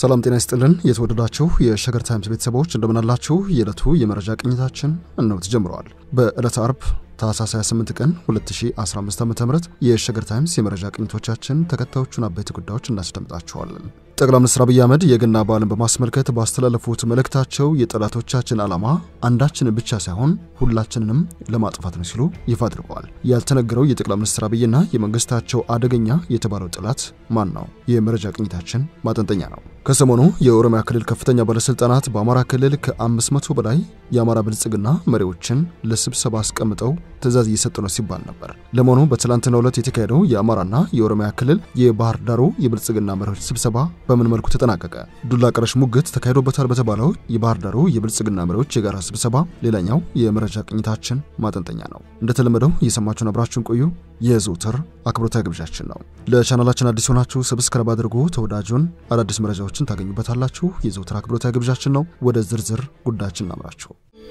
ሰላም ጤና ይስጥልን። የተወደዳችሁ የሸገር ታይምስ ቤተሰቦች እንደምናላችሁ። የዕለቱ የመረጃ ቅኝታችን እነሆ ተጀምረዋል። በዕለተ አርብ ታህሳስ 28 ቀን 2015 ዓ.ም የሸገር ታይምስ የመረጃ ቅኝቶቻችን ተከታዮቹን አበይት ጉዳዮች እናስደምጣችኋለን። ጠቅላይ ሚኒስትር አብይ አህመድ የገና በዓልን በማስመልከት ባስተላለፉት መልእክታቸው የጠላቶቻችን ዓላማ አንዳችንን ብቻ ሳይሆን ሁላችንንም ለማጥፋት ነው ሲሉ ይፋ አድርገዋል። ያልተነገረው የጠቅላይ ሚኒስትር አብይና የመንግስታቸው አደገኛ የተባለው ጠላት ማን ነው? የመረጃ ቅኝታችን ማጠንጠኛ ነው። ከሰሞኑ የኦሮሚያ ክልል ከፍተኛ ባለስልጣናት በአማራ ክልል ከ500 በላይ የአማራ ብልጽግና መሪዎችን ለስብሰባ አስቀምጠው ትዕዛዝ እየሰጡ ነው ሲባል ነበር። ለመሆኑ በትላንትናው ዕለት የተካሄደው የአማራና የኦሮሚያ ክልል የባህር ዳሩ የብልጽግና መሪዎች ስብሰባ በምን መልኩ ተጠናቀቀ? ዱላ ቀረሽ ሙግት ተካሂዶበታል በተባለው የባህር ዳሩ የብልጽግና መሪዎች የጋራ ስብሰባ ሌላኛው የመረጃ ቅኝታችን ማጠንጠኛ ነው። እንደተለመደው እየሰማችሁን አብራችሁን ቆዩ የዘውትር አክብሮታዊ ግብዣችን ነው። ለቻናላችን አዲስ ሆናችሁ ሰብስክራይብ አድርጉ። ተወዳጁን አዳዲስ መረጃዎችን ታገኙበታላችሁ። የዘውትር አክብሮታዊ ግብዣችን ነው። ወደ ዝርዝር ጉዳያችን እናምራችሁ።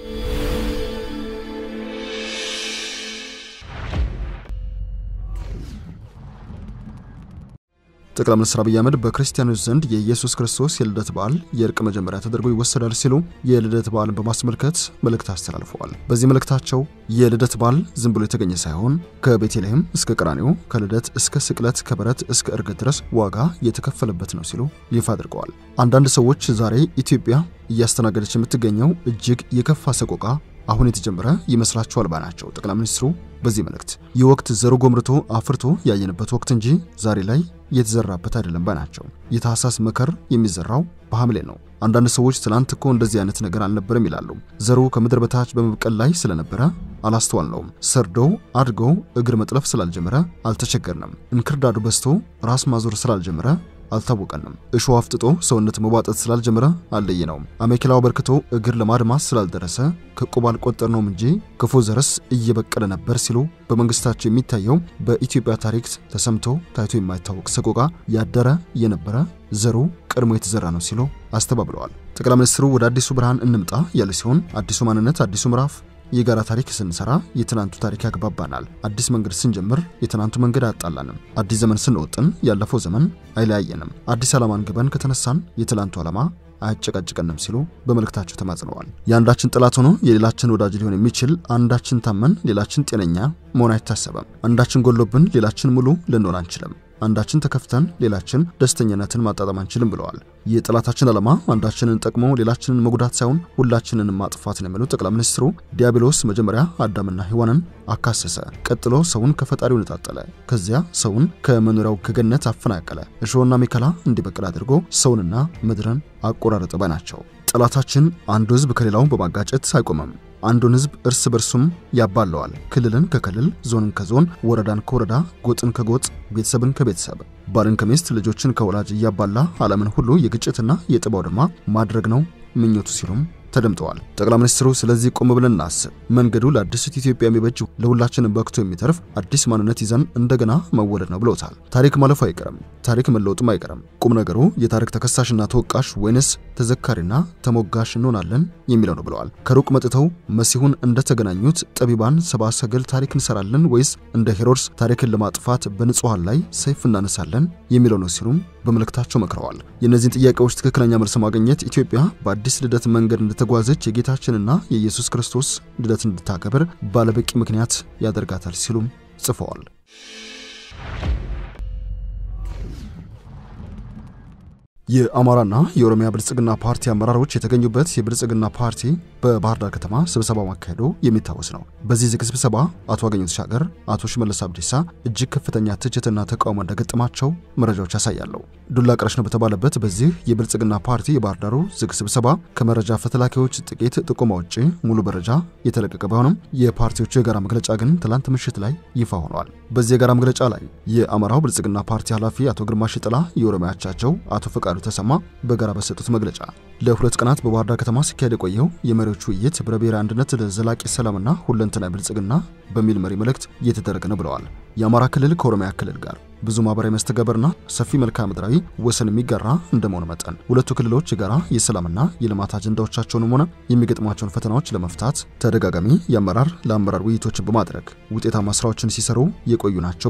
ጠቅላይ ሚኒስትር አብይ አህመድ በክርስቲያኖች ዘንድ የኢየሱስ ክርስቶስ የልደት በዓል የእርቅ መጀመሪያ ተደርጎ ይወሰዳል ሲሉ የልደት በዓልን በማስመልከት መልእክት አስተላልፈዋል። በዚህ መልእክታቸው የልደት በዓል ዝም ብሎ የተገኘ ሳይሆን ከቤተልሔም እስከ ቀራንዮ፣ ከልደት እስከ ስቅለት፣ ከበረት እስከ እርገት ድረስ ዋጋ የተከፈለበት ነው ሲሉ ይፋ አድርገዋል። አንዳንድ ሰዎች ዛሬ ኢትዮጵያ እያስተናገደች የምትገኘው እጅግ የከፋ ሰቆቃ አሁን የተጀመረ ይመስላችኋል ባይ ናቸው ጠቅላይ ሚኒስትሩ በዚህ መልእክት። ይህ ወቅት ዘሩ ጎምርቶ አፍርቶ ያየንበት ወቅት እንጂ ዛሬ ላይ የተዘራበት አይደለም ባይ ናቸው። የታህሳስ መከር የሚዘራው በሐምሌ ነው። አንዳንድ ሰዎች ትናንት እኮ እንደዚህ አይነት ነገር አልነበረም ይላሉ። ዘሩ ከምድር በታች በመብቀል ላይ ስለነበረ አላስተዋልነውም። ሰርዶ አድጎ እግር መጥለፍ ስላልጀመረ አልተቸገርንም። እንክርዳዱ በዝቶ ራስ ማዞር ስላልጀመረ አልታወቀንም። እሾህ አፍጥጦ ሰውነት መቧጠጥ ስላልጀመረ አልለየነውም። አሜኬላው በርክቶ እግር ለማድማስ ስላልደረሰ ከቁብ አልቆጠርነውም እንጂ ክፉ ዘርስ እየበቀለ ነበር ሲሉ በመንግስታቸው የሚታየው በኢትዮጵያ ታሪክ ተሰምቶ ታይቶ የማይታወቅ ሰቆቃ ያደረ የነበረ ዘሩ ቀድሞ የተዘራ ነው ሲሉ አስተባብለዋል። ጠቅላይ ሚኒስትሩ ወደ አዲሱ ብርሃን እንምጣ ያለ ሲሆን አዲሱ ማንነት፣ አዲሱ ምዕራፍ የጋራ ታሪክ ስንሰራ የትናንቱ ታሪክ ያግባባናል። አዲስ መንገድ ስንጀምር የትናንቱ መንገድ አያጣላንም። አዲስ ዘመን ስንወጥን ያለፈው ዘመን አይለያየንም። አዲስ ዓላማን ግበን ከተነሳን የትናንቱ ዓላማ አያጨቃጭቀንም ሲሉ በመልእክታቸው ተማጽነዋል። የአንዳችን ጠላት ሆኖ የሌላችን ወዳጅ ሊሆን የሚችል አንዳችን ታመን ሌላችን ጤነኛ መሆን አይታሰበም። አንዳችን ጎሎብን ሌላችን ሙሉ ልንሆን አንችልም። አንዳችን ተከፍተን ሌላችን ደስተኛነትን ማጣጣም አንችልም ብለዋል። የጠላታችን ዓላማ አንዳችንን ጠቅሞ ሌላችንን መጉዳት ሳይሆን ሁላችንን ማጥፋት ነው የሚሉት ጠቅላይ ሚኒስትሩ ዲያብሎስ መጀመሪያ አዳምና ሔዋንን አካሰሰ፣ ቀጥሎ ሰውን ከፈጣሪው ነጣጠለ፣ ከዚያ ሰውን ከመኖሪያው ከገነት አፈናቀለ፣ እሾህና ሚከላ እንዲበቅል አድርጎ ሰውንና ምድርን አቆራረጠ ባይ ናቸው። ጠላታችን አንዱ ሕዝብ ከሌላው በማጋጨት አይቆምም። አንዱን ሕዝብ እርስ በርሱም ያባለዋል። ክልልን ከክልል፣ ዞንን ከዞን፣ ወረዳን ከወረዳ፣ ጎጥን ከጎጥ፣ ቤተሰብን ከቤተሰብ፣ ባልን ከሚስት፣ ልጆችን ከወላጅ እያባላ ዓለምን ሁሉ የግጭትና የጥብ አውድማ ማድረግ ነው ምኞቱ ሲሉም ተደምጠዋል። ጠቅላይ ሚኒስትሩ ስለዚህ ቆም ብለን እናስብ፣ መንገዱ ለአዲስት ኢትዮጵያ የሚበጅ ለሁላችንም በክቶ የሚተርፍ አዲስ ማንነት ይዘን እንደገና መወለድ ነው ብለውታል። ታሪክ ማለፉ አይቀርም፣ ታሪክ መለወጥም አይቀርም። ቁም ነገሩ የታሪክ ተከሳሽና ተወቃሽ ወይንስ ተዘካሪና ተሞጋሽ እንሆናለን የሚለው ነው ብለዋል። ከሩቅ መጥተው መሲሁን እንደተገናኙት ጠቢባን ሰብአ ሰገል ታሪክ እንሰራለን ወይስ እንደ ሄሮድስ ታሪክን ለማጥፋት በንጹሐን ላይ ሰይፍ እናነሳለን የሚለው ነው ሲሉም በመልእክታቸው መክረዋል። የእነዚህን ጥያቄዎች ትክክለኛ መልስ ማግኘት ኢትዮጵያ በአዲስ ልደት መንገድ እንደተጓዘች የጌታችንና የኢየሱስ ክርስቶስ ልደት እንድታከብር ባለበቂ ምክንያት ያደርጋታል ሲሉም ጽፈዋል። የአማራና የኦሮሚያ ብልጽግና ፓርቲ አመራሮች የተገኙበት የብልጽግና ፓርቲ በባህር ዳር ከተማ ስብሰባ ማካሄዱ የሚታወስ ነው። በዚህ ዝግ ስብሰባ አቶ አገኘሁ ተሻገር፣ አቶ ሽመልስ አብዲሳ እጅግ ከፍተኛ ትችትና ተቃውሞ እንደገጠማቸው መረጃዎች ያሳያሉ። ዱላ ቀረሽ ነው በተባለበት በዚህ የብልጽግና ፓርቲ የባህር ዳሩ ዝግ ስብሰባ ከመረጃ ፈተላኪዎች ጥቂት ጥቆማ ውጭ ሙሉ መረጃ የተለቀቀ ቢሆንም የፓርቲዎቹ የጋራ መግለጫ ግን ትላንት ምሽት ላይ ይፋ ሆኗል። በዚህ የጋራ መግለጫ ላይ የአማራው ብልጽግና ፓርቲ ኃላፊ አቶ ግርማ ሽጥላ፣ የኦሮሚያ አቻቸው አቶ ፈቃዱ ተሰማ በጋራ በሰጡት መግለጫ ለሁለት ቀናት በባህር ዳር ከተማ ሲካሄድ የቆየው የመሪዎቹ ውይይት ህብረ ብሔራዊ አንድነት ለዘላቂ ሰላምና ሁለንተናዊ ብልጽግና በሚል መሪ መልእክት እየተደረገ ነው ብለዋል። የአማራ ክልል ከኦሮሚያ ክልል ጋር ብዙ ማህበራዊ መስተጋበርና ሰፊ መልክዓ ምድራዊ ወሰን የሚጋራ እንደመሆኑ መጠን ሁለቱ ክልሎች የጋራ የሰላምና የልማት አጀንዳዎቻቸውንም ሆነ የሚገጥሟቸውን ፈተናዎች ለመፍታት ተደጋጋሚ የአመራር ለአመራር ውይይቶችን በማድረግ ውጤታማ ስራዎችን ሲሰሩ የቆዩ ናቸው ብለዋል።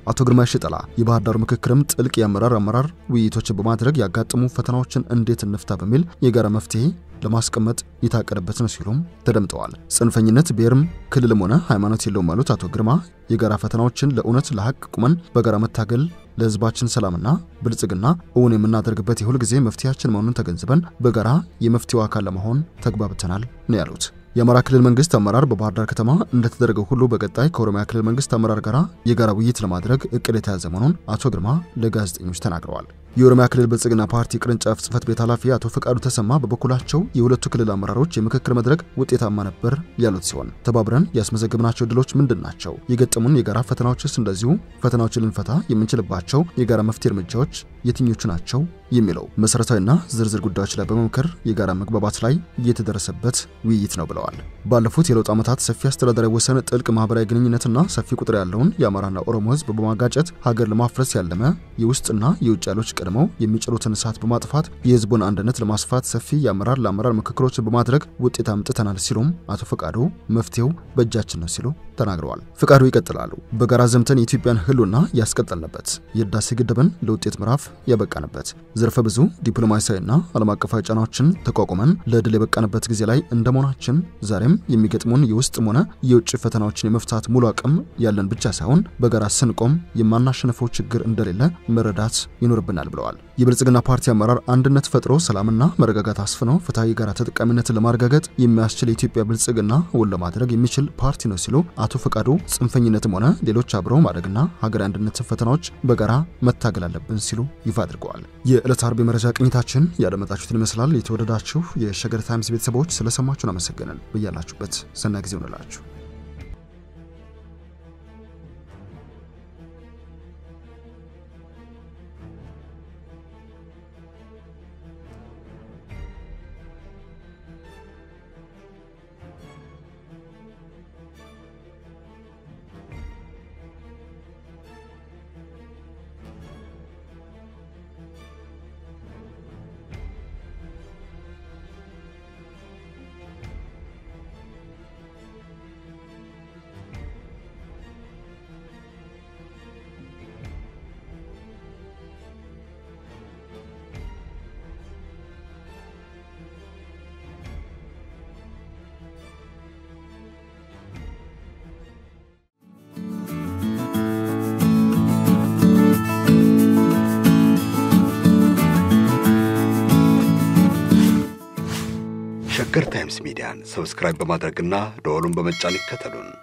አቶ ግርማ ሽጠላ የባህር ዳሩ ምክክርም ጥልቅ የአመራር አመራር ውይይቶችን በማድረግ ያጋጠሙ ፈተናዎችን እንዴት እንፍታ በሚል የጋራ መፍትሄ ለማስቀመጥ የታቀደበት ነው ሲሉም ተደምጠዋል። ጽንፈኝነት ብሔርም ክልልም ሆነ ሃይማኖት የለውም ያሉት አቶ ግርማ የጋራ ፈተናዎችን ለእውነት ለሐቅ ቁመን በጋራ መታገል ለሕዝባችን ሰላምና ብልጽግና እውን የምናደርግበት የሁል ጊዜ መፍትሄያችን መሆኑን ተገንዝበን በጋራ የመፍትሄው አካል ለመሆን ተግባብተናል ነው ያሉት። የአማራ ክልል መንግስት አመራር በባህር ዳር ከተማ እንደተደረገው ሁሉ በቀጣይ ከኦሮሚያ ክልል መንግስት አመራር ጋር የጋራ ውይይት ለማድረግ እቅድ የተያዘ መሆኑን አቶ ግርማ ለጋዜጠኞች ተናግረዋል። የኦሮሚያ ክልል ብልጽግና ፓርቲ ቅርንጫፍ ጽህፈት ቤት ኃላፊ አቶ ፈቃዱ ተሰማ በበኩላቸው የሁለቱ ክልል አመራሮች የምክክር መድረክ ውጤታማ ነበር ያሉት ሲሆን ተባብረን ያስመዘግብናቸው ድሎች ምንድን ናቸው? የገጠሙን የጋራ ፈተናዎችስ? እንደዚሁ ፈተናዎችን ልንፈታ የምንችልባቸው የጋራ መፍትሄ እርምጃዎች የትኞቹ ናቸው? የሚለው መሰረታዊና ዝርዝር ጉዳዮች ላይ በመምከር የጋራ መግባባት ላይ እየተደረሰበት ውይይት ነው ብለዋል። ባለፉት የለውጥ ዓመታት ሰፊ አስተዳደራዊ ወሰን፣ ጥልቅ ማህበራዊ ግንኙነትና ሰፊ ቁጥር ያለውን የአማራና ኦሮሞ ህዝብ በማጋጨት ሀገር ለማፍረስ ያለመ የውስጥና የውጭ ኃይሎች ቀድመው የሚጭሩትን እሳት በማጥፋት የህዝቡን አንድነት ለማስፋት ሰፊ የአመራር ለአመራር ምክክሮችን በማድረግ ውጤት አምጥተናል ሲሉም አቶ ፈቃዱ መፍትሄው በእጃችን ነው ሲሉ ተናግረዋል። ፈቃዱ ይቀጥላሉ። በጋራ ዘምተን የኢትዮጵያን ህልውና ያስቀጠልንበት የህዳሴ ግድብን ለውጤት ምዕራፍ ያበቃንበት ዘርፈ ብዙ ዲፕሎማሲያዊና ዓለም አቀፋዊ ጫናዎችን ተቋቁመን ለድል የበቃንበት ጊዜ ላይ እንደመሆናችን ዛሬም የሚገጥሙን የውስጥም ሆነ የውጭ ፈተናዎችን የመፍታት ሙሉ አቅም ያለን ብቻ ሳይሆን በጋራ ስንቆም የማናሸንፈው ችግር እንደሌለ መረዳት ይኖርብናል ብለዋል። የብልጽግና ፓርቲ አመራር አንድነት ፈጥሮ ሰላምና መረጋጋት አስፍነው ፍትሐዊ የጋራ ተጠቃሚነትን ለማረጋገጥ የሚያስችል የኢትዮጵያ ብልጽግና እውን ለማድረግ የሚችል ፓርቲ ነው ሲሉ አቶ ፈቃዱ ጽንፈኝነትም ሆነ ሌሎች አብረው ማደግና ሀገራዊ አንድነትን ፈተናዎች በጋራ መታገል አለብን ሲሉ ይፋ አድርገዋል። የዕለት አርብ የመረጃ ቅኝታችን ያደመጣችሁትን ይመስላል። የተወደዳችሁ የሸገር ታይምስ ቤተሰቦች ስለሰማችሁን አመሰገንን። በያላችሁበት ሰናይ ጊዜ ሆነላችሁ። ሸገር ታይምስ ሚዲያን ሰብስክራይብ በማድረግና ደወሉን በመጫን ይከተሉን።